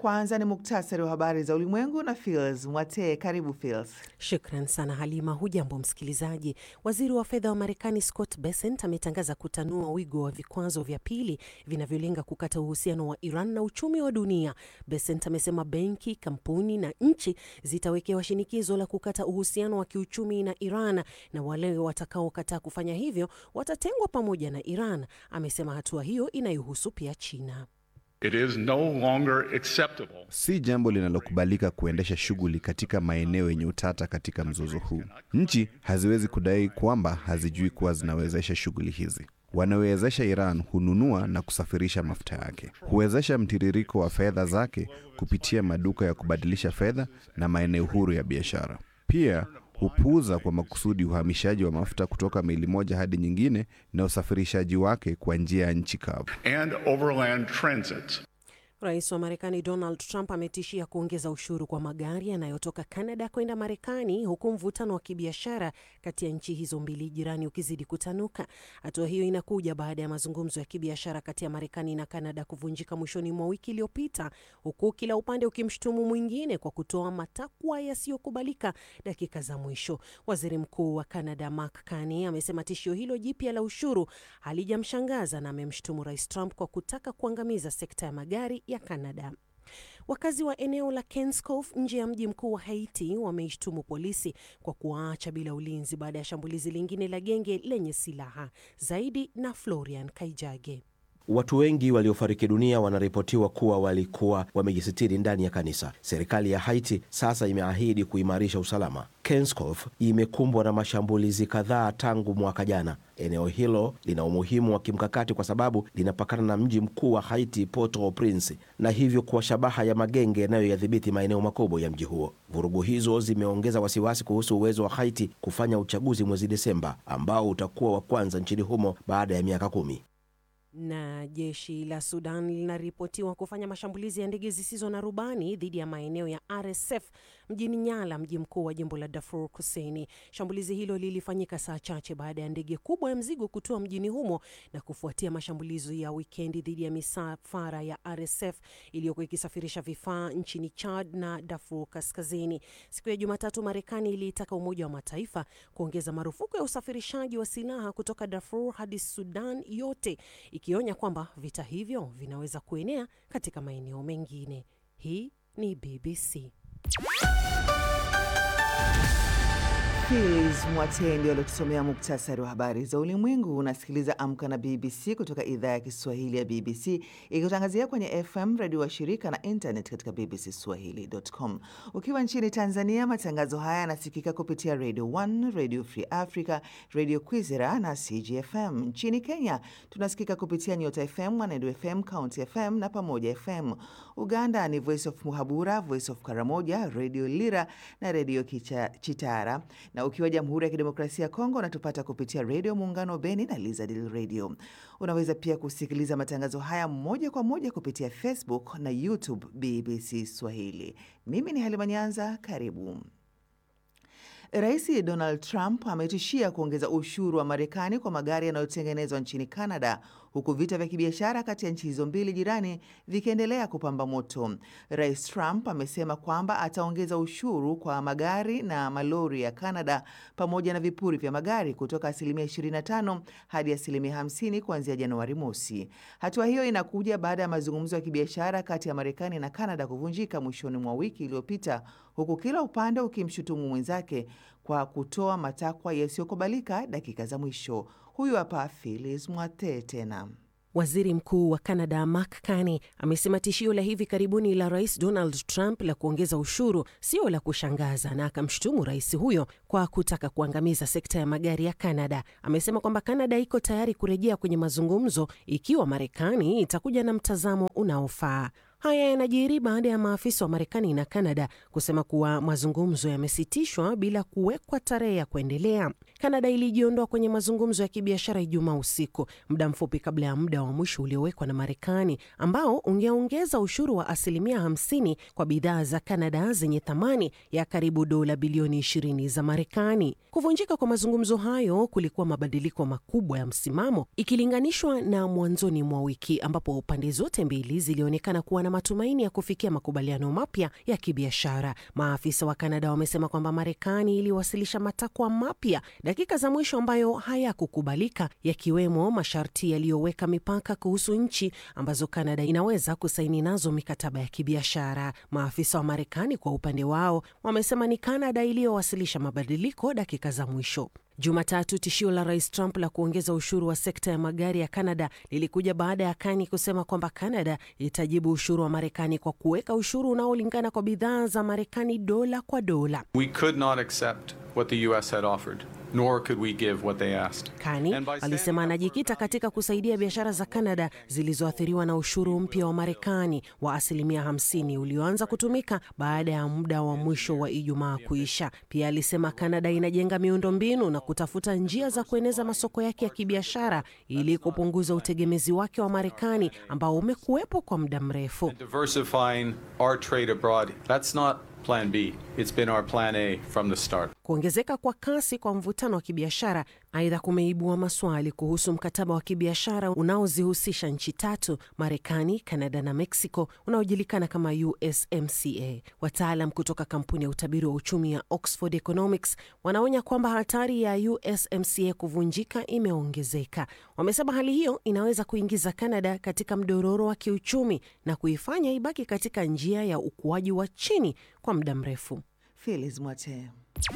Kwanza ni muktasari wa habari za ulimwengu na Fils Mwatee. Karibu Fils. Shukran sana Halima. Hujambo msikilizaji. Waziri wa fedha wa Marekani Scott Bessent ametangaza kutanua wigo wa vikwazo vya pili vinavyolenga kukata uhusiano wa Iran na uchumi wa dunia. Bessent amesema benki, kampuni na nchi zitawekewa shinikizo la kukata uhusiano wa kiuchumi na Iran na wale watakaokataa kufanya hivyo watatengwa pamoja na Iran. Amesema hatua hiyo inayohusu pia China. It is no longer acceptable. Si jambo linalokubalika kuendesha shughuli katika maeneo yenye utata katika mzozo huu. Nchi haziwezi kudai kwamba hazijui kuwa zinawezesha shughuli hizi. Wanaowezesha Iran hununua na kusafirisha mafuta yake, huwezesha mtiririko wa fedha zake kupitia maduka ya kubadilisha fedha na maeneo huru ya biashara. Pia hupuuza kwa makusudi uhamishaji wa mafuta kutoka meli moja hadi nyingine na usafirishaji wake kwa njia ya nchi kavu. and overland transit. Rais wa Marekani Donald Trump ametishia kuongeza ushuru kwa magari yanayotoka Canada kwenda Marekani, huku mvutano wa kibiashara kati ya nchi hizo mbili jirani ukizidi kutanuka. Hatua hiyo inakuja baada ya mazungumzo ya kibiashara kati ya Marekani na Canada kuvunjika mwishoni mwa wiki iliyopita, huku kila upande ukimshutumu mwingine kwa kutoa matakwa yasiyokubalika dakika za mwisho. Waziri Mkuu wa Canada Mark Carney amesema tishio hilo jipya la ushuru halijamshangaza na amemshutumu Rais Trump kwa kutaka kuangamiza sekta ya magari ya Canada. Wakazi wa eneo la Kenskof nje ya mji mkuu wa Haiti wameishtumu polisi kwa kuwaacha bila ulinzi baada ya shambulizi lingine la genge lenye silaha. Zaidi na Florian Kaijage. Watu wengi waliofariki dunia wanaripotiwa kuwa walikuwa wamejisitiri ndani ya kanisa. Serikali ya Haiti sasa imeahidi kuimarisha usalama. Kenskof imekumbwa na mashambulizi kadhaa tangu mwaka jana. Eneo hilo lina umuhimu wa kimkakati kwa sababu linapakana na mji mkuu wa Haiti, Port-au-Prince, na hivyo kuwa shabaha ya magenge yanayoyadhibiti maeneo makubwa ya mji huo. Vurugu hizo zimeongeza wasiwasi kuhusu uwezo wa Haiti kufanya uchaguzi mwezi Desemba ambao utakuwa wa kwanza nchini humo baada ya miaka kumi. Na jeshi la Sudan linaripotiwa kufanya mashambulizi ya ndege zisizo na rubani dhidi ya maeneo ya RSF mjini Nyala, mji mkuu wa jimbo la Darfur Kusini. Shambulizi hilo lilifanyika saa chache baada ya ndege kubwa ya mzigo kutua mjini humo na kufuatia mashambulizi ya wikendi dhidi ya misafara ya RSF iliyokuwa ikisafirisha vifaa nchini Chad na Darfur Kaskazini. Siku ya Jumatatu, Marekani iliitaka Umoja wa Mataifa kuongeza marufuku ya usafirishaji wa silaha kutoka Darfur hadi Sudan yote ikionya kwamba vita hivyo vinaweza kuenea katika maeneo mengine. Hii ni BBC. Fils Mwatee ndio aliotusomea muktasari wa habari za ulimwengu. Unasikiliza Amka na BBC kutoka idhaa ya Kiswahili ya BBC ikitangazia kwenye FM redio wa shirika na internet katika bbcswahili.com. Ukiwa nchini Tanzania, matangazo haya yanasikika kupitia Radio 1, Radio Free Africa, Radio Kwizera na CGFM. Nchini Kenya tunasikika kupitia Nyota FM, Mwanedu FM, County FM na Pamoja FM. Uganda ni Voice of Muhabura, Voice of Karamoja, Radio Lira na Radio Kicha- Chitara na ukiwa Jamhuri ya Kidemokrasia ya Kongo unatupata kupitia Redio Muungano Beni na Lizadil Radio. Unaweza pia kusikiliza matangazo haya moja kwa moja kupitia Facebook na YouTube BBC Swahili. Mimi ni Halima Nyanza, karibu. Rais Donald Trump ametishia kuongeza ushuru wa Marekani kwa magari yanayotengenezwa nchini Canada huku vita vya kibiashara kati ya nchi hizo mbili jirani vikiendelea kupamba moto. Rais Trump amesema kwamba ataongeza ushuru kwa magari na malori ya Canada pamoja na vipuri vya magari kutoka asilimia 25 hadi asilimia 50 kuanzia Januari mosi. Hatua hiyo inakuja baada ya mazungumzo ya kibiashara kati ya Marekani na Canada kuvunjika mwishoni mwa wiki iliyopita huku kila upande ukimshutumu mwenzake kwa kutoa matakwa yasiyokubalika dakika za mwisho. Huyu hapa Phyllis Mwatee tena. Waziri Mkuu wa Canada Mark Carney amesema tishio la hivi karibuni la Rais Donald Trump la kuongeza ushuru sio la kushangaza, na akamshutumu rais huyo kwa kutaka kuangamiza sekta ya magari ya Canada. Amesema kwamba Canada iko tayari kurejea kwenye mazungumzo ikiwa Marekani itakuja na mtazamo unaofaa. Haya yanajiri baada ya maafisa wa Marekani na Kanada kusema kuwa mazungumzo yamesitishwa bila kuwekwa tarehe ya kuendelea. Kanada ilijiondoa kwenye mazungumzo ya kibiashara Ijumaa usiku, muda mfupi kabla ya muda wa mwisho uliowekwa na Marekani ambao ungeongeza ushuru wa asilimia 50 kwa bidhaa za Kanada zenye thamani ya karibu dola bilioni 20 za Marekani. Kuvunjika kwa mazungumzo hayo kulikuwa mabadiliko makubwa ya msimamo ikilinganishwa na mwanzoni mwa wiki ambapo pande zote mbili zilionekana kuwa na matumaini ya kufikia makubaliano mapya ya kibiashara. Maafisa wa Kanada wamesema kwamba Marekani iliwasilisha matakwa mapya dakika za mwisho ambayo hayakukubalika, yakiwemo masharti yaliyoweka mipaka kuhusu nchi ambazo Kanada inaweza kusaini nazo mikataba ya kibiashara. Maafisa wa Marekani kwa upande wao wamesema ni Kanada iliyowasilisha mabadiliko dakika za mwisho. Jumatatu, tishio la rais Trump la kuongeza ushuru wa sekta ya magari ya Kanada lilikuja baada ya Kani kusema kwamba Kanada itajibu ushuru wa Marekani kwa kuweka ushuru unaolingana kwa bidhaa za Marekani dola kwa dola. We could not accept what the US had offered, nor could we give what they asked. Kani And by alisema standing up anajikita katika kusaidia biashara za Kanada zilizoathiriwa na ushuru mpya wa Marekani wa asilimia 50 ulioanza kutumika baada ya muda wa mwisho wa Ijumaa kuisha. Pia alisema Kanada inajenga miundombinu na kutafuta njia za kueneza masoko yake ya kibiashara ili kupunguza utegemezi wake wa Marekani ambao umekuwepo kwa muda mrefu. Diversifying our trade abroad, that's not plan B. It's been our plan A from the start. Kuongezeka kwa kasi kwa mvutano wa kibiashara aidha kumeibua maswali kuhusu mkataba wa kibiashara unaozihusisha nchi tatu, Marekani, Kanada na Mexico, unaojulikana kama USMCA. Wataalam kutoka kampuni ya utabiri wa uchumi ya Oxford Economics wanaonya kwamba hatari ya USMCA kuvunjika imeongezeka. Wamesema hali hiyo inaweza kuingiza Kanada katika mdororo wa kiuchumi na kuifanya ibaki katika njia ya ukuaji wa chini kwa muda mrefu. Felis Mwate.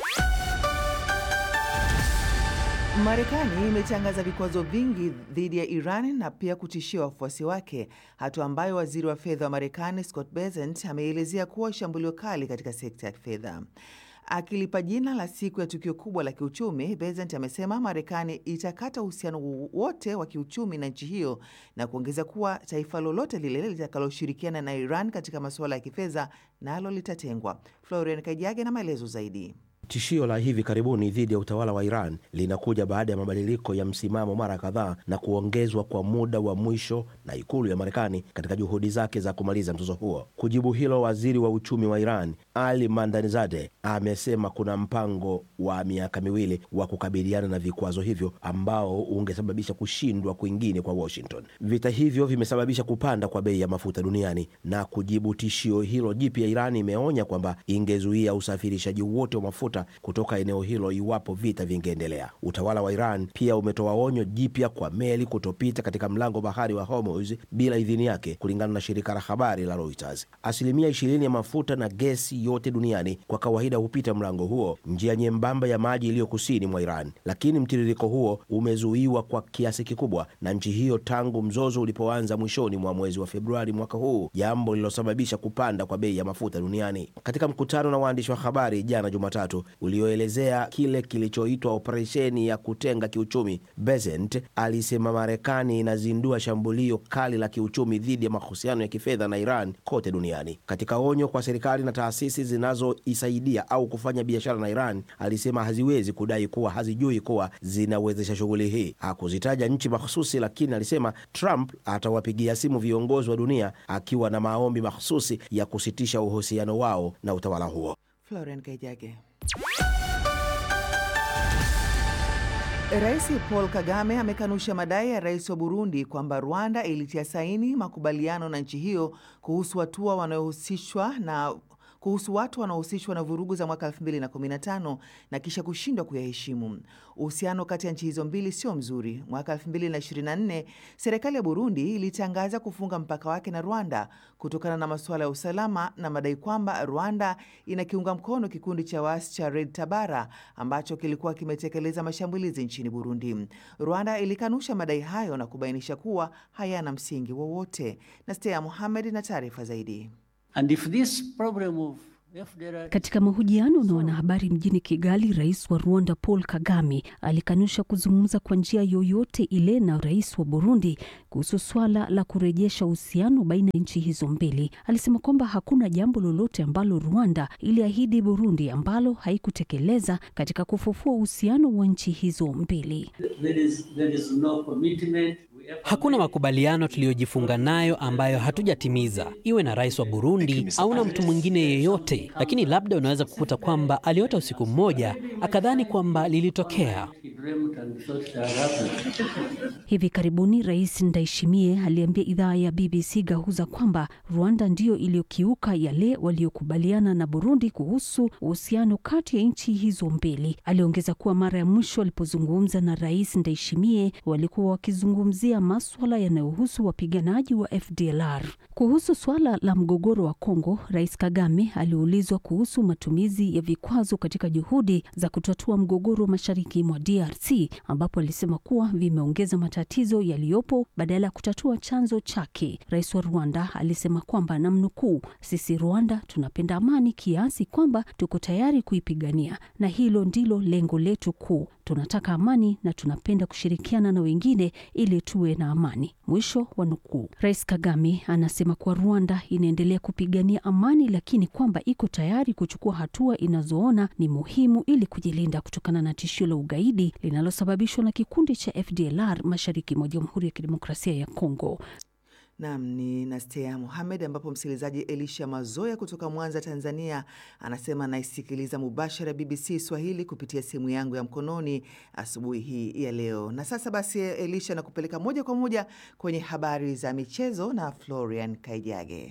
Marekani imetangaza vikwazo vingi dhidi ya Iran na pia kutishia wafuasi wake, hatua ambayo waziri wa fedha wa Marekani Scott Bessent ameelezea kuwa shambulio kali katika sekta ya fedha. Akilipa jina la siku ya tukio kubwa la kiuchumi, Bessent amesema Marekani itakata uhusiano wote wa kiuchumi na nchi hiyo na kuongeza kuwa taifa lolote lile litakaloshirikiana na Iran katika masuala ya kifedha nalo litatengwa. Florian Kajage na maelezo zaidi. Tishio la hivi karibuni dhidi ya utawala wa Iran linakuja baada ya mabadiliko ya msimamo mara kadhaa na kuongezwa kwa muda wa mwisho na ikulu ya Marekani katika juhudi zake za kumaliza mzozo huo. Kujibu hilo, waziri wa uchumi wa Iran Ali Mandanizade amesema kuna mpango wa miaka miwili wa kukabiliana na vikwazo hivyo ambao ungesababisha kushindwa kwingine kwa Washington. Vita hivyo vimesababisha kupanda kwa bei ya mafuta duniani, na kujibu tishio hilo jipya, Iran imeonya kwamba ingezuia usafirishaji wote wa mafuta kutoka eneo hilo iwapo vita vingeendelea. Utawala wa Iran pia umetoa onyo jipya kwa meli kutopita katika mlango bahari wa Hormuz bila idhini yake, kulingana na shirika la habari la Reuters. Asilimia ishirini ya mafuta na gesi yote duniani kwa kawaida hupita mlango huo, njia nyembamba ya maji iliyo kusini mwa Iran, lakini mtiririko huo umezuiwa kwa kiasi kikubwa na nchi hiyo tangu mzozo ulipoanza mwishoni mwa mwezi wa Februari mwaka huu, jambo lililosababisha kupanda kwa bei ya mafuta duniani. Katika mkutano na waandishi wa habari jana Jumatatu ulioelezea kile kilichoitwa operesheni ya kutenga kiuchumi, Bessent alisema Marekani inazindua shambulio kali la kiuchumi dhidi ya mahusiano ya kifedha na Iran kote duniani. Katika onyo kwa serikali na taasisi zinazoisaidia au kufanya biashara na Iran, alisema haziwezi kudai kuwa hazijui kuwa zinawezesha shughuli hii. Hakuzitaja nchi mahususi, lakini alisema Trump atawapigia simu viongozi wa dunia akiwa na maombi mahususi ya kusitisha uhusiano wao na utawala huo. Florian Kaijage. Rais Paul Kagame amekanusha madai ya rais wa Burundi kwamba Rwanda ilitia saini makubaliano na nchi hiyo kuhusu hatua wanaohusishwa na kuhusu watu wanaohusishwa na vurugu za mwaka 2015 na kisha kushindwa kuyaheshimu. Uhusiano kati ya nchi hizo mbili sio mzuri. Mwaka 2024 serikali ya Burundi ilitangaza kufunga mpaka wake na Rwanda kutokana na masuala ya usalama na madai kwamba Rwanda inakiunga mkono kikundi cha waasi cha Red Tabara ambacho kilikuwa kimetekeleza mashambulizi nchini Burundi. Rwanda ilikanusha madai hayo na kubainisha kuwa hayana msingi wowote. Na Stea Mohamed na taarifa zaidi. And if this problem of FDR... Katika mahojiano na wanahabari mjini Kigali, rais wa Rwanda Paul Kagame alikanusha kuzungumza kwa njia yoyote ile na rais wa Burundi kuhusu swala la kurejesha uhusiano baina ya nchi hizo mbili. Alisema kwamba hakuna jambo lolote ambalo Rwanda iliahidi Burundi ambalo haikutekeleza katika kufufua uhusiano wa nchi hizo mbili. There is, there is no commitment. We Hakuna makubaliano tuliyojifunga nayo ambayo hatujatimiza, iwe na rais wa Burundi au na mtu mwingine yeyote. Lakini labda unaweza kukuta kwamba aliota usiku mmoja akadhani kwamba lilitokea. Hivi karibuni Rais Ndayishimiye aliambia idhaa ya BBC Gahuza kwamba Rwanda ndiyo iliyokiuka yale waliokubaliana na Burundi kuhusu uhusiano kati ya nchi hizo mbili. Aliongeza kuwa mara ya mwisho walipozungumza na Rais Ndayishimiye walikuwa wakizungumzia maswala yanayohusu wapiganaji wa FDLR. Kuhusu swala la mgogoro wa Kongo, Rais Kagame aliulizwa kuhusu matumizi ya vikwazo katika juhudi za kutatua mgogoro mashariki mwa DRC, ambapo alisema kuwa vimeongeza matatizo yaliyopo badala ya kutatua chanzo chake. Rais wa Rwanda alisema kwamba namnukuu, sisi Rwanda tunapenda amani kiasi kwamba tuko tayari kuipigania na hilo ndilo lengo letu kuu. Tunataka amani na tunapenda kushirikiana na wengine ili tuwe na amani. Mwisho wa nukuu. Rais Kagame anasema kuwa Rwanda inaendelea kupigania amani, lakini kwamba iko tayari kuchukua hatua inazoona ni muhimu ili kujilinda kutokana na tishio la ugaidi linalosababishwa na kikundi cha FDLR mashariki mwa Jamhuri ya Kidemokrasia ya Kongo. Nam ni Nastea Muhamed, ambapo msikilizaji Elisha Mazoya kutoka Mwanza, Tanzania, anasema anaisikiliza mubashara BBC Swahili kupitia simu yangu ya mkononi asubuhi hii ya leo. Na sasa basi, Elisha, na kupeleka moja kwa moja kwenye habari za michezo na Florian Kaijage.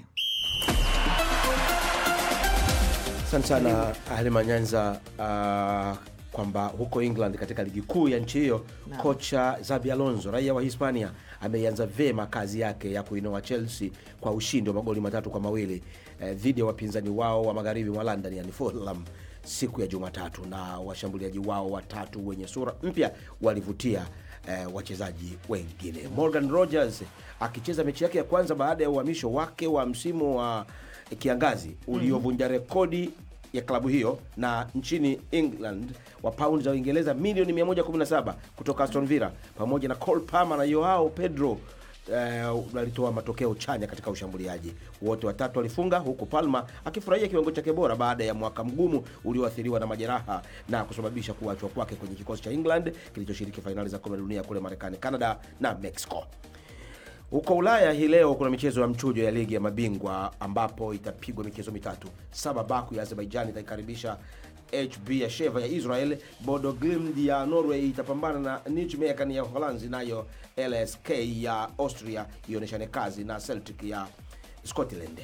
Asante sana Halima Nyanza. Uh, kwamba huko England katika ligi kuu ya nchi hiyo Naam. kocha Xabi Alonso raia wa Hispania ameianza vema kazi yake ya kuinoa Chelsea kwa ushindi wa magoli matatu kwa mawili eh, dhidi ya wapinzani wao wa magharibi mwa London yani Fulham siku ya Jumatatu, na washambuliaji wao watatu wenye sura mpya walivutia eh, wachezaji wengine. Morgan Rogers akicheza mechi yake ya kwanza baada ya uhamisho wake wa msimu wa kiangazi uliovunja rekodi ya klabu hiyo na nchini England wa paundi za Uingereza milioni 117 kutoka Aston Villa pamoja na Cole Palmer na Joao Pedro eh, walitoa matokeo chanya katika ushambuliaji. Wote watatu walifunga huku Palmer akifurahia kiwango chake bora baada ya mwaka mgumu ulioathiriwa na majeraha na kusababisha kuachwa kwake kwenye kikosi cha England kilichoshiriki fainali za kombe la dunia kule Marekani, Canada na Mexico. Huko Ulaya hii leo kuna michezo ya mchujo ya ligi ya mabingwa ambapo itapigwa michezo mitatu. Saba Baku ya Azerbaijan itaikaribisha HB ya Sheva ya Israel. Bodo Glimt ya Norway itapambana na Nijmegen ya Uholanzi, nayo LSK ya Austria ionyeshane kazi na Celtic ya Scotland.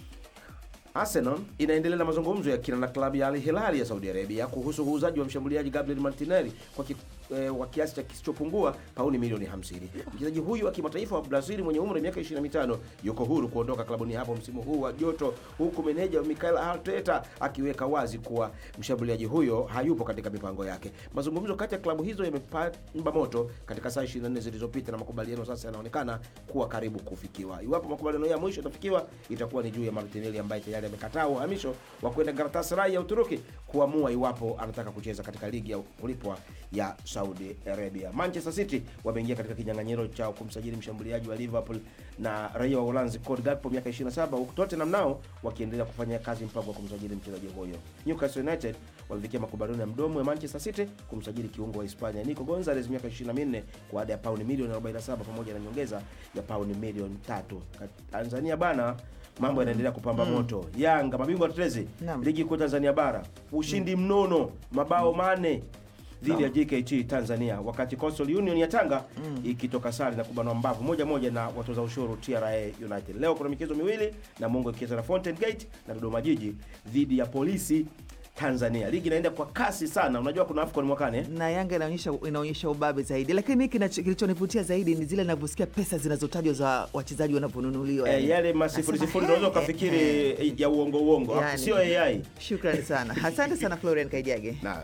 Arsenal inaendelea na mazungumzo ya kina na klabu ya Al Hilal ya Saudi Arabia kuhusu uuzaji wa mshambuliaji Gabriel Martinelli kwa ki, eh, wa kiasi cha kisichopungua pauni milioni 50. Mchezaji huyu wa kimataifa wa Brazil mwenye umri wa miaka 25 yuko huru kuondoka klabuni hapo msimu huu wa joto, huku meneja Mikel Arteta akiweka wazi kuwa mshambuliaji huyo hayupo katika mipango yake. Mazungumzo kati ya klabu hizo yamepamba moto katika saa 24 zilizopita na makubaliano sasa yanaonekana kuwa karibu kufikiwa. Iwapo makubaliano ya mwisho yatafikiwa, itakuwa ni juu ya Martinelli ambaye tayari amekataa uhamisho wa kwenda Galatasaray ya Uturuki kuamua iwapo anataka kucheza katika ligi ya kulipwa ya Saudi Arabia. Manchester City wameingia katika kinyang'anyiro cha kumsajili mshambuliaji wa Liverpool na raia wa Uholanzi Cody Gakpo miaka 27, huku Tottenham nao wakiendelea kufanya kazi mpango wa kumsajili mchezaji huyo. Newcastle United walifikia makubaliano ya mdomo ya Manchester City kumsajili kiungo wa Hispania Nico Gonzalez miaka 24 kwa ada ya pauni milioni 47 pamoja na nyongeza ya pauni milioni tatu. Tanzania bana mambo yanaendelea kupamba moto. Yanga mabingwa tetezi Naam. ligi kuu Tanzania bara, ushindi mnono mabao mane dhidi ya JKT Tanzania, wakati Coastal Union ya Tanga ikitoka sare na kubanwa mbavu moja moja na watoza ushuru TRA United. Leo kuna michezo miwili na Mungo ikicheza na Fountain Gate na Dodoma Jiji dhidi ya Polisi Tanzania. Ligi inaenda kwa kasi sana, unajua kuna AFCON mwakani eh? na Yanga inaonyesha inaonyesha ubabe zaidi, lakini kinacho- kilichonivutia zaidi ni zile ninavyosikia pesa zinazotajwa za wachezaji wanavyonunuliwa. Eh, yani. yale masifuri Nasema, sifuri he, unaweza he, ukafikiri he. eh, ya uongo uongo, Yani. sio AI. Shukrani sana, asante sana Florian Kaijage. Na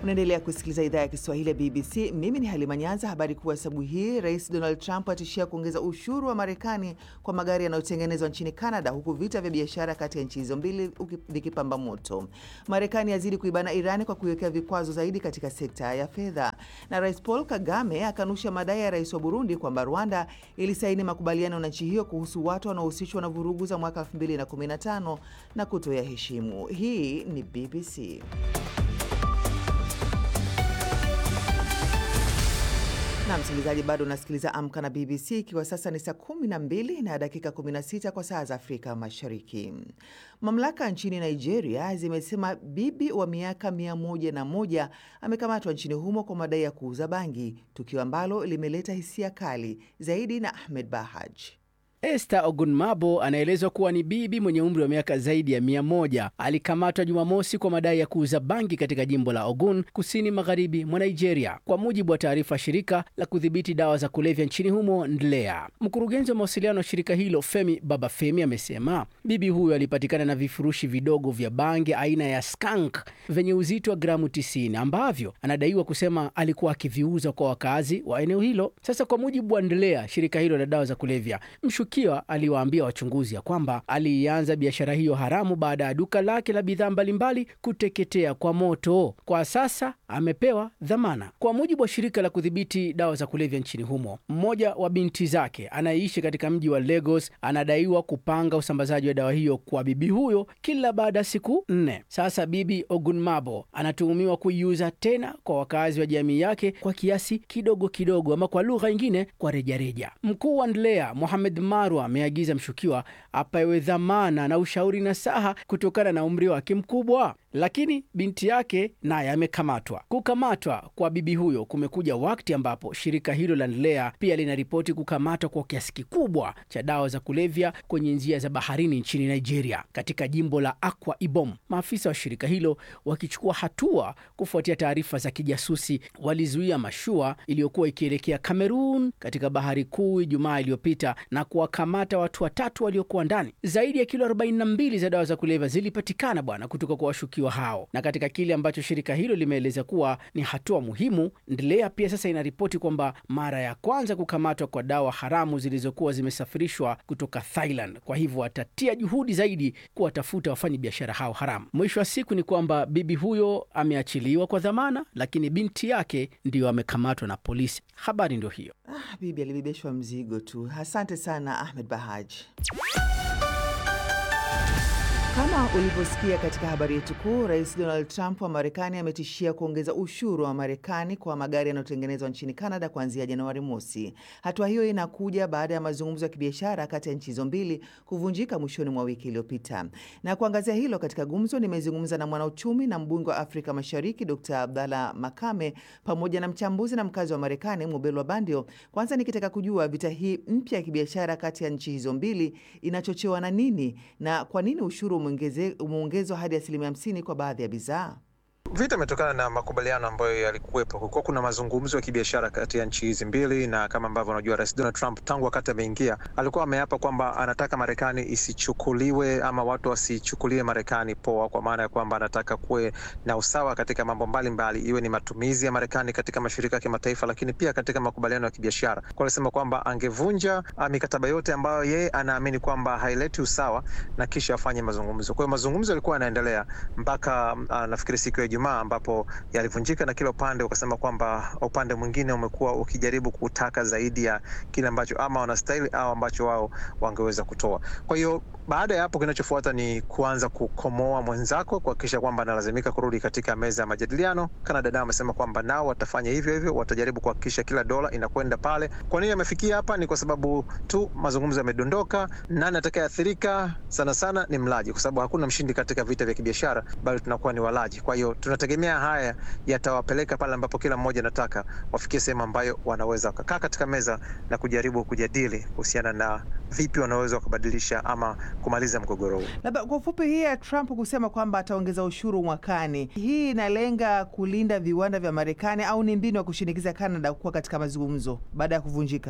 Unaendelea kusikiliza idhaa ya Kiswahili ya BBC. Mimi ni Halima Nyanza. Habari kuu asubuhi hii, Rais Donald Trump atishia kuongeza ushuru wa Marekani kwa magari yanayotengenezwa nchini Canada, huku vita vya biashara kati ya nchi hizo mbili vikipamba moto. Marekani yazidi kuibana Irani kwa kuiwekea vikwazo zaidi katika sekta ya fedha, na Rais Paul Kagame akanusha madai ya rais wa Burundi kwamba Rwanda ilisaini makubaliano na nchi hiyo kuhusu watu wanaohusishwa na vurugu za mwaka 2015 na kutoyaheshimu. Hii ni BBC. na msikilizaji, bado unasikiliza Amka na BBC, ikiwa sasa ni saa 12 na dakika 16 kwa saa za Afrika Mashariki. Mamlaka nchini Nigeria zimesema bibi wa miaka 101 amekamatwa nchini humo kwa madai ya kuuza bangi, tukio ambalo limeleta hisia kali zaidi. Na Ahmed Bahaj. Esther Ogunmabo anaelezwa kuwa ni bibi mwenye umri wa miaka zaidi ya mia moja. Alikamatwa Jumamosi kwa madai ya kuuza bangi katika jimbo la Ogun, kusini magharibi mwa Nigeria, kwa mujibu wa taarifa ya shirika la kudhibiti dawa za kulevya nchini humo NDLEA. Mkurugenzi wa mawasiliano wa shirika hilo Femi Babafemi amesema bibi huyo alipatikana na vifurushi vidogo vya bangi aina ya skunk vyenye uzito wa gramu 90 ambavyo anadaiwa kusema alikuwa akiviuza kwa wakazi wa eneo hilo. Sasa, kwa mujibu wa NDLEA, shirika hilo la dawa za kulevya Mshukiwa aliwaambia wachunguzi ya kwamba aliianza biashara hiyo haramu baada ya duka lake la bidhaa mbalimbali kuteketea kwa moto. Kwa sasa amepewa dhamana. Kwa mujibu wa shirika la kudhibiti dawa za kulevya nchini humo, mmoja wa binti zake anayeishi katika mji wa Lagos anadaiwa kupanga usambazaji wa dawa hiyo kwa bibi huyo kila baada ya siku nne. Sasa bibi Ogunmabo anatuhumiwa kuiuza tena kwa wakazi wa jamii yake kwa kiasi kidogo kidogo, ama kwa lugha nyingine, kwa rejareja. Mkuu wa NDLEA Mohamed Marwa ameagiza mshukiwa apewe dhamana na ushauri nasaha kutokana na umri wake mkubwa, lakini binti yake naye amekamatwa. Kukamatwa kwa bibi huyo kumekuja wakati ambapo shirika hilo la NDLEA pia linaripoti kukamatwa kwa kiasi kikubwa cha dawa za kulevya kwenye njia za baharini nchini Nigeria, katika jimbo la Akwa Ibom. Maafisa wa shirika hilo wakichukua hatua kufuatia taarifa za kijasusi, walizuia mashua iliyokuwa ikielekea Kamerun katika bahari kuu Ijumaa iliyopita na kuwakamata watu watatu waliokuwa ndani. Zaidi ya kilo 42 za dawa za kulevya zilipatikana bwana kutoka kwa washukiwa hao, na katika kile ambacho shirika hilo limeeleza kuwa ni hatua muhimu, NDLEA pia sasa inaripoti kwamba mara ya kwanza kukamatwa kwa dawa haramu zilizokuwa zimesafirishwa kutoka Thailand. Kwa hivyo watatia juhudi zaidi kuwatafuta wafanyi biashara hao haramu. Mwisho wa siku ni kwamba bibi huyo ameachiliwa kwa dhamana, lakini binti yake ndiyo amekamatwa na polisi. Habari ndio hiyo. Ah, bibi alibebeshwa mzigo tu. Asante sana Ahmed Bahaj. Kama ulivyosikia katika habari yetu kuu, Rais Donald Trump wa Marekani ametishia kuongeza ushuru wa Marekani kwa magari yanayotengenezwa nchini Canada kuanzia Januari mosi. Hatua hiyo inakuja baada ya mazungumzo ya kibiashara kati ya nchi hizo mbili kuvunjika mwishoni mwa wiki iliyopita. Na kuangazia hilo katika gumzo, nimezungumza na mwanauchumi na mbunge wa Afrika Mashariki Dr Abdalla Makame pamoja na mchambuzi na mkazi wa Marekani Mubelwa Bandio, kwanza nikitaka kujua vita hii mpya ya kibiashara kati ya nchi hizo mbili inachochewa na nini na kwa nini ushuru umeongezwa hadi asilimia hamsini kwa baadhi ya bidhaa. Vita imetokana na makubaliano ambayo yalikuwepo. Kulikuwa kuna mazungumzo ya kibiashara kati ya nchi hizi mbili, na kama ambavyo unajua, Rais Donald Trump tangu wakati ameingia alikuwa ameapa kwamba anataka Marekani isichukuliwe ama watu wasichukulie Marekani poa, kwa maana ya kwamba anataka kuwe na usawa katika mambo mbalimbali, iwe ni matumizi ya Marekani katika mashirika ya kimataifa, lakini pia katika makubaliano ya kibiashara. Kwa alisema kwamba angevunja mikataba yote ambayo yeye anaamini kwamba haileti usawa na kisha afanye mazungumzo. Kwa hiyo mazungumzo yalikuwa yanaendelea mpaka uh, nafikiri siku ya Ijumaa ambapo yalivunjika na kila upande ukasema kwamba upande mwingine umekuwa ukijaribu kutaka zaidi ya kile ambacho ama wanastahili au ambacho wao wangeweza kutoa. Kwa hiyo baada ya hapo, kinachofuata ni kuanza kukomoa mwenzako, kuhakikisha kwamba analazimika kurudi katika meza ya majadiliano. Canada nao amesema kwamba nao watafanya hivyo hivyo, watajaribu kuhakikisha kila dola inakwenda pale. Kwa nini amefikia hapa? Ni kwa sababu tu mazungumzo yamedondoka. Nani atakayeathirika sana sana ni mlaji, kwa sababu hakuna mshindi katika vita vya kibiashara, bali tunakuwa ni walaji. Kwa hiyo tunategemea haya yatawapeleka pale ambapo kila mmoja anataka wafikie sehemu ambayo wanaweza wakakaa katika meza na kujaribu kujadili kuhusiana na vipi wanaweza wakabadilisha ama kumaliza mgogoro huu. Labda kwa ufupi, hii ya Trump kusema kwamba ataongeza ushuru mwakani, hii inalenga kulinda viwanda vya Marekani au ni mbinu ya kushinikiza Canada kuwa katika mazungumzo baada ya kuvunjika?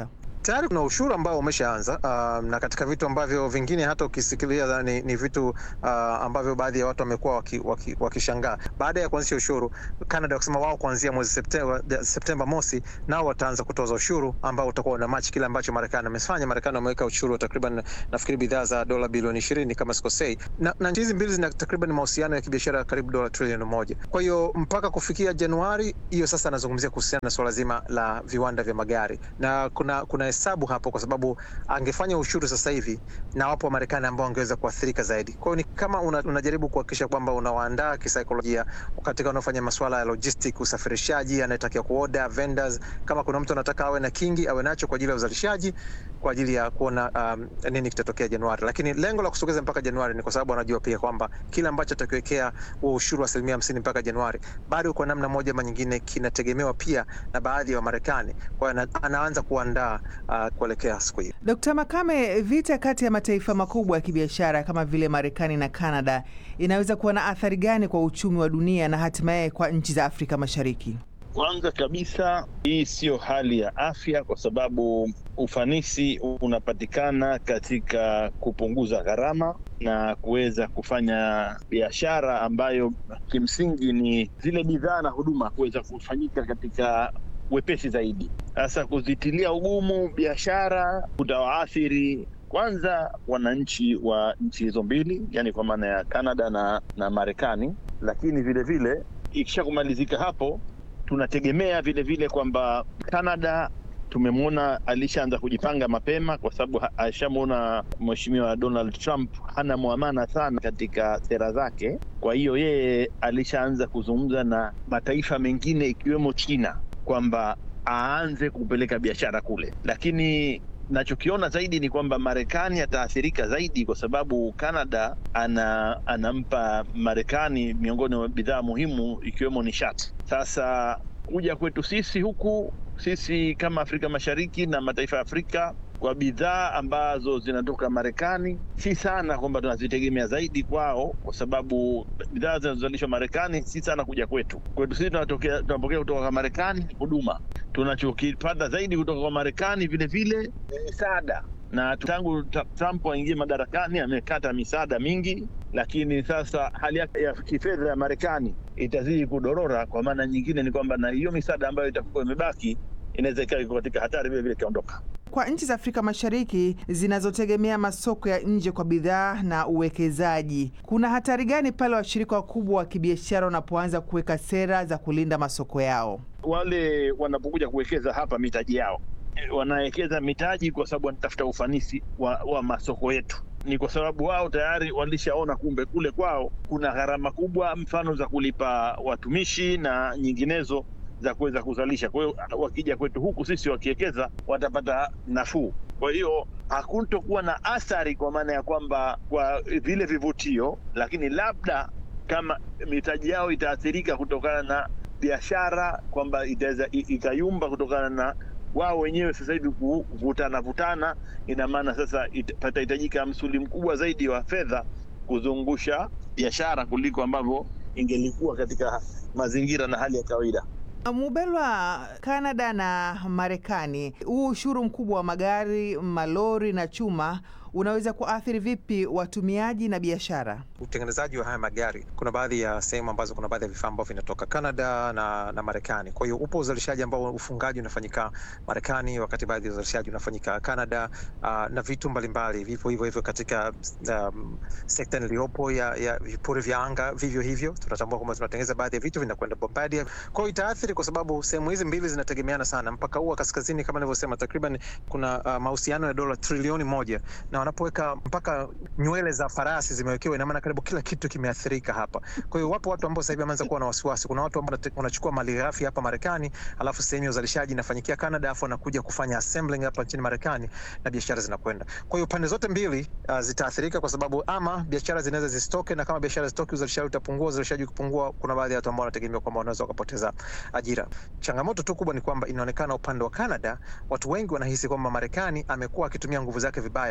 tayari kuna ushuru ambao umeshaanza, uh, na katika vitu ambavyo vingine hata ukisikilia ni, ni vitu uh, ambavyo baadhi ya watu wamekuwa wakishangaa waki, waki baada ya kuanzisha ushuru Canada wakisema wao kuanzia mwezi Septemba, Septemba mosi nao wataanza kutoza ushuru ambao utakuwa una match kile ambacho Marekani amefanya. Marekani wameweka ushuru wa takriban nafikiri bidhaa za dola bilioni ishirini kama sikosei, na, na nchi hizi mbili zina takriban mahusiano ya kibiashara karibu dola trilioni moja. Kwa hiyo mpaka kufikia Januari hiyo sasa anazungumzia kuhusiana na suala zima la viwanda vya magari, na kuna kuna hesabu hapo, kwa sababu angefanya ushuru sasa hivi na wapo Wamarekani ambao wangeweza kuathirika zaidi. Kwa hiyo ni kama una, unajaribu kuhakikisha kwamba unawaandaa kisaikolojia katika wanaofanya masuala ya logistic, usafirishaji, anayetakiwa kuoda vendors, kama kuna mtu anataka awe na kingi awe nacho kwa ajili ya uzalishaji kwa ajili ya kuona um, nini kitatokea Januari. Lakini lengo la kusogeza mpaka Januari ni kwa sababu anajua pia kwamba kile ambacho atakiwekea huo ushuru wa asilimia hamsini mpaka Januari bado kwa namna moja ama nyingine kinategemewa pia na baadhi ya Wamarekani. Kwa hiyo anaanza kuandaa uh, kuelekea siku hiyo. Dkt. Makame, vita kati ya mataifa makubwa ya kibiashara kama vile Marekani na Kanada inaweza kuwa na athari gani kwa uchumi wa dunia na hatimaye kwa nchi za Afrika Mashariki? Kwanza kabisa, hii siyo hali ya afya, kwa sababu ufanisi unapatikana katika kupunguza gharama na kuweza kufanya biashara ambayo kimsingi ni zile bidhaa na huduma kuweza kufanyika katika wepesi zaidi. Sasa kuzitilia ugumu biashara kutawaathiri kwanza wananchi wa nchi hizo mbili, yani kwa maana ya Canada na, na Marekani, lakini vilevile ikisha kumalizika hapo tunategemea vile vile kwamba Canada tumemwona alishaanza kujipanga mapema, kwa sababu alishamwona Mheshimiwa Donald Trump hana mwamana sana katika sera zake. Kwa hiyo yeye alishaanza kuzungumza na mataifa mengine ikiwemo China kwamba aanze kupeleka biashara kule, lakini nachokiona zaidi ni kwamba Marekani ataathirika zaidi kwa sababu Canada ana, anampa Marekani miongoni mwa bidhaa muhimu ikiwemo nishati. Sasa kuja kwetu sisi huku sisi kama Afrika Mashariki na mataifa ya Afrika kwa bidhaa ambazo zinatoka Marekani, si sana kwamba tunazitegemea zaidi kwao, kwa sababu bidhaa zinazozalishwa Marekani si sana kuja kwetu. Kwetu sisi tunapokea kutoka kwa Marekani huduma, tunachokipata zaidi kutoka kwa Marekani vile vile ni misaada, na tangu Trump aingie madarakani amekata misaada mingi, lakini sasa hali yake ya kifedha ya Marekani itazidi kudorora. Kwa maana nyingine ni kwamba na hiyo misaada ambayo itakuwa imebaki inaweza ikawa iko katika hatari vile vile ikaondoka. Kwa nchi za Afrika Mashariki zinazotegemea masoko ya nje kwa bidhaa na uwekezaji, kuna hatari gani pale washirika wakubwa wa kibiashara wanapoanza kuweka sera za kulinda masoko yao? Wale wanapokuja kuwekeza hapa mitaji yao, wanawekeza mitaji kwa sababu wanatafuta ufanisi wa, wa masoko yetu ni kwa sababu wao tayari walishaona kumbe kule kwao kuna gharama kubwa, mfano za kulipa watumishi na nyinginezo za kuweza kuzalisha. Kwa hiyo wakija kwetu huku sisi wakiwekeza watapata nafuu. Kwa hiyo hakutokuwa na athari kwa maana ya kwamba kwa vile vivutio, lakini labda kama mitaji yao itaathirika kutokana na biashara, kwamba itaweza ikayumba kutokana na wao wenyewe sasa hivi kuvutana vutana, ina maana sasa patahitajika msuli mkubwa zaidi wa fedha kuzungusha biashara kuliko ambavyo ingelikuwa katika mazingira na hali ya kawaida. Mubelwa, Kanada na Marekani, huu ushuru mkubwa wa magari, malori na chuma unaweza kuathiri vipi watumiaji na biashara? Utengenezaji wa haya magari, kuna baadhi ya sehemu ambazo kuna baadhi ya vifaa ambavyo vinatoka Canada na, na Marekani. Kwa hiyo upo uzalishaji ambao ufungaji unafanyika Marekani, wakati baadhi ya uzalishaji unafanyika Canada. Uh, na vitu mbalimbali vipo hivyo hivyo katika um, sekta niliyopo ya, ya vipuri vya anga. Vivyo hivyo tunatambua kwamba tunatengeneza baadhi ya vitu vinakwenda Bombardier. Kwa hiyo itaathiri kwa sababu sehemu hizi mbili zinategemeana sana. Mpaka huu wa kaskazini kama nilivyosema, takriban kuna uh, mahusiano ya dola trilioni moja na wanapoweka mpaka nywele za farasi zimewekewa, ina maana karibu kila kitu kimeathirika hapa. Kwa hiyo wapo watu ambao sasa hivi wameanza kuwa na wasiwasi. Kuna watu ambao wanachukua mali ghafi hapa Marekani, alafu sehemu ya uzalishaji inafanyikia Canada, alafu wanakuja kufanya assembling hapa nchini Marekani na biashara zinakwenda. Kwa hiyo pande zote mbili uh, zitaathirika kwa sababu ama biashara zinaweza zisitoke, na kama biashara zitoke, uzalishaji utapungua. Uzalishaji ukipungua, kuna baadhi ya watu ambao wanategemea kwamba wanaweza wakapoteza ajira. Changamoto tu kubwa ni kwamba inaonekana upande wa Canada watu wengi wanahisi kwamba Marekani amekuwa akitumia nguvu zake vibaya, kwa hiyo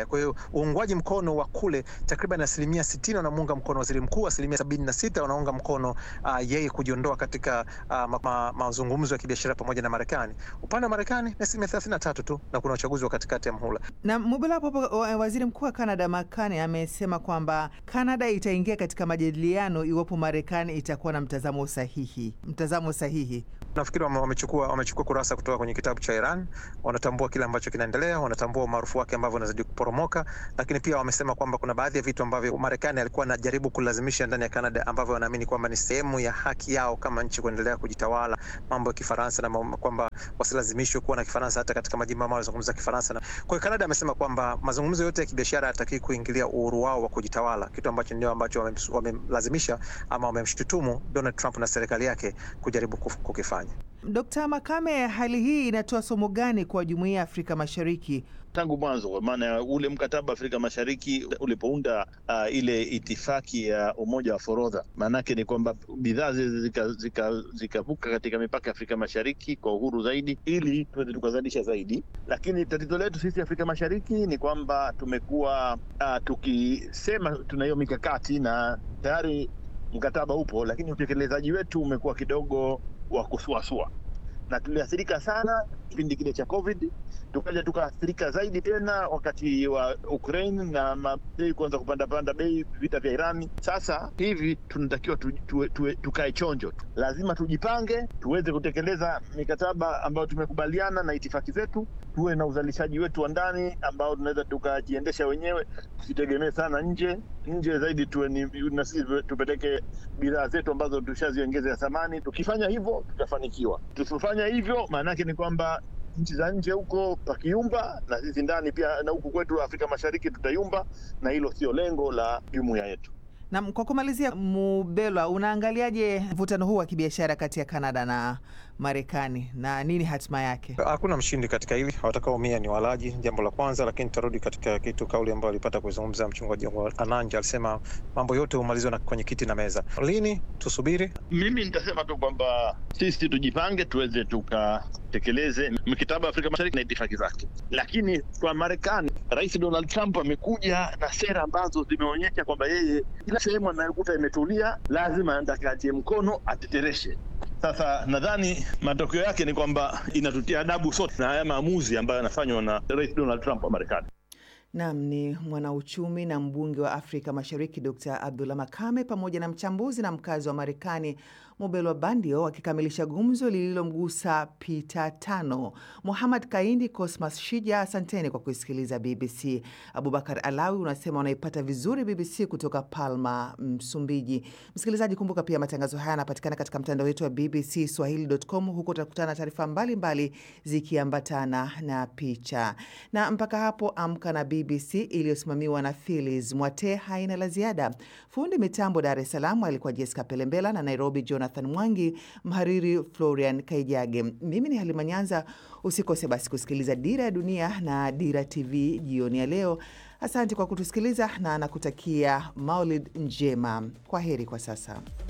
uungwaji mkono wa kule takriban asilimia sitini wanamuunga mkono waziri mkuu, asilimia sabini na sita wanaunga mkono uh, yeye kujiondoa katika uh, ma, ma, mazungumzo ya kibiashara pamoja na Marekani. Upande wa Marekani ni asilimia thelathini na tatu tu, na kuna uchaguzi wa katikati ya mhula. Na Mubelo hapo hapo, waziri mkuu wa Canada Mark Carney amesema kwamba Canada itaingia katika majadiliano iwapo Marekani itakuwa na mtazamo sahihi. Mtazamo sahihi nafikiri wamechukua wamechukua kurasa kutoka kwenye kitabu cha Iran. Wanatambua kile ambacho kinaendelea, wanatambua umaarufu wake ambavyo unazidi kuporomoka, lakini pia wamesema kwamba kuna baadhi ya vitu ambavyo Marekani alikuwa anajaribu kulazimisha ndani ya Canada ambavyo wanaamini kwamba ni sehemu ya haki yao kama nchi kuendelea kujitawala, mambo ya Kifaransa na kwamba wasilazimishwe kuwa na Kifaransa hata katika majimbo ambayo wanazungumza Kifaransa. Kwa hiyo Canada amesema kwamba mazungumzo yote ya kibiashara hayatakii kuingilia uhuru wao wa kujitawala, kitu ambacho ndio ambacho wamelazimisha ama wamemshutumu Donald Trump na serikali yake kujaribu kukifanya. Dkt. Makame, hali hii inatoa somo gani kwa jumuiya ya Afrika Mashariki? Tangu mwanzo, kwa maana ule mkataba wa Afrika Mashariki ulipounda uh, ile itifaki ya umoja wa forodha, maanake ni kwamba bidhaa zikavuka zika, zika katika mipaka ya Afrika Mashariki kwa uhuru zaidi, ili tuweze tukazalisha zaidi. Lakini tatizo letu sisi Afrika Mashariki ni kwamba tumekuwa uh, tukisema tuna hiyo mikakati na tayari mkataba upo, lakini utekelezaji wetu umekuwa kidogo wa kusuasua na tuliathirika sana kipindi kile cha COVID, tukaja tukaathirika zaidi tena wakati wa Ukraine na mabei kuanza kupanda panda bei, vita vya Irani. Sasa hivi tunatakiwa tu, tu, tu, tukae chonjo, lazima tujipange tuweze kutekeleza mikataba ambayo tumekubaliana na itifaki zetu, tuwe na uzalishaji wetu wa ndani ambao tunaweza tukajiendesha wenyewe, tusitegemee sana nje nje zaidi, tuwe ni na sisi tupeleke bidhaa zetu ambazo tushaziongeza thamani. Tukifanya hivyo tutafanikiwa, tusifanya hivyo maana yake ni kwamba nchi za nje huko pakiumba na sisi ndani pia na huku kwetu Afrika Mashariki tutayumba, na hilo sio lengo la jumuiya yetu. Na kwa kumalizia, Mubelwa, unaangaliaje mvutano huu wa kibiashara kati ya Kanada na Marekani na nini hatima yake? Hakuna mshindi katika hili, watakaoumia ni walaji, jambo la kwanza. Lakini tarudi katika kitu kauli ambayo alipata kuzungumza mchungaji Ananja, alisema mambo yote humalizwa na kwenye kiti na meza. Lini? Tusubiri. Mimi nitasema tu kwamba sisi tujipange, tuweze tukatekeleze mikataba ya Afrika Mashariki na itifaki zake, lakini kwa Marekani, Rais Donald Trump amekuja na sera ambazo zimeonyesha kwamba yeye kila sehemu anayokuta imetulia lazima atakatie mkono atetereshe. Sasa nadhani matokeo yake ni kwamba inatutia adabu sote na haya maamuzi ambayo yanafanywa na Rais Donald Trump wa Marekani. Nam ni mwanauchumi na mbunge wa Afrika Mashariki Dr Abdullah Makame pamoja na mchambuzi na mkazi wa Marekani Mobelwa Bandio wakikamilisha gumzo lililomgusa Pita Tano. Muhamad Kaindi, Cosmas Shija, asanteni kwa kuisikiliza BBC. Abubakar Alawi unasema unaipata vizuri BBC kutoka Palma, Msumbiji. Msikilizaji, kumbuka pia matangazo haya yanapatikana katika mtandao wetu wa BBC Swahili.com. Huko utakutana na taarifa mbalimbali zikiambatana na picha. Na mpaka hapo, Amka na BBC iliyosimamiwa na Philis Mwate haina la ziada. Fundi mitambo Dar es Salaam alikuwa Jessica Pelembela na Nairobi Jonathan Mwangi, mhariri Florian Kaijage. Mimi ni Halima Nyanza. Usikose basi kusikiliza Dira ya Dunia na Dira TV jioni ya leo. Asante kwa kutusikiliza na nakutakia Maulid njema. Kwa heri kwa sasa.